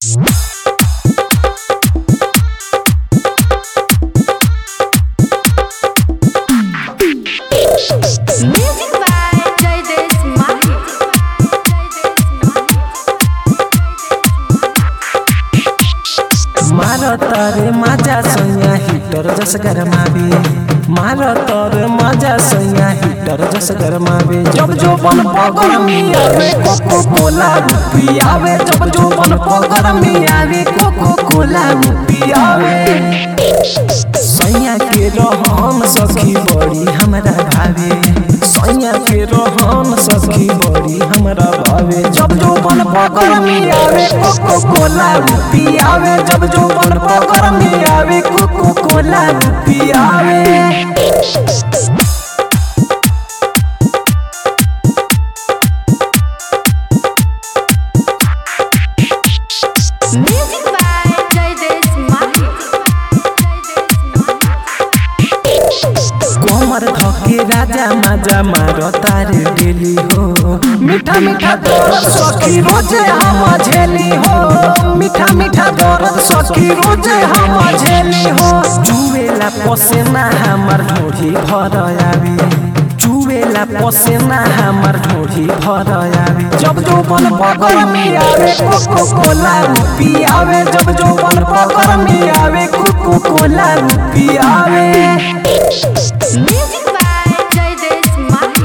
Music by Jaidesh Mahi. मार तर माझ्या सैया हिटर जस गरमावे मार तर माझ्या सैया हिटर जस गरमावे जब जो बन पगर में आवे कोको कोला रूपी आवे जब जो बन पगर में आवे कोको कोला रूपी आवे सैया के रहन सखी बड़ी हमरा भावे सैया के रहन सखी बड़ी हमरा भावे जब जो बन पकर में आवे कोको कोला रूपी आवे जब जो बन पकर में आवे कोको कोला रूपी आवे Music by Jaidesh Mahi. कोमर धके राजा माजा मार तारे डेली हो मीठा मीठा दर्द सखी रोजे हम झेली हो मीठा मीठा दर्द सखी रोजे हम झेली हो चुवेला पसेना हमर ढोढ़ी भर आवे चुवेला पसेना हमर ढोढ़ी भर आवे जब जो बन पकर में आवे कोको कोला रूपी आवे जब जो बन पकर में आवे कोको कोला रूपी आवे Music by Jaidesh Mahi.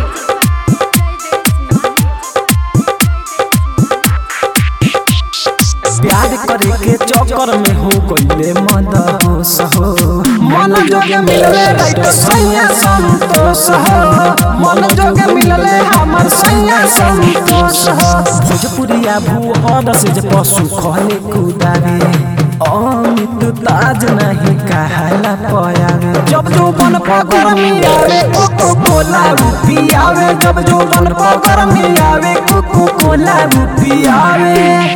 प्यार करे के चक्कर में हो गईले मद होश हो मन जोगे मिलले राइट सैया संतोष हो मन जोगे मिलले हमर सैया संतोष हो भोजपुरिया भूहर से जे पशु खले कुदावे अमित ताज नहीं कहला पयावे जब जो बन पकर में आवे कोको कोला रूपी आवे जब जो बन पकर में आवे कोको कोला रूपी आवे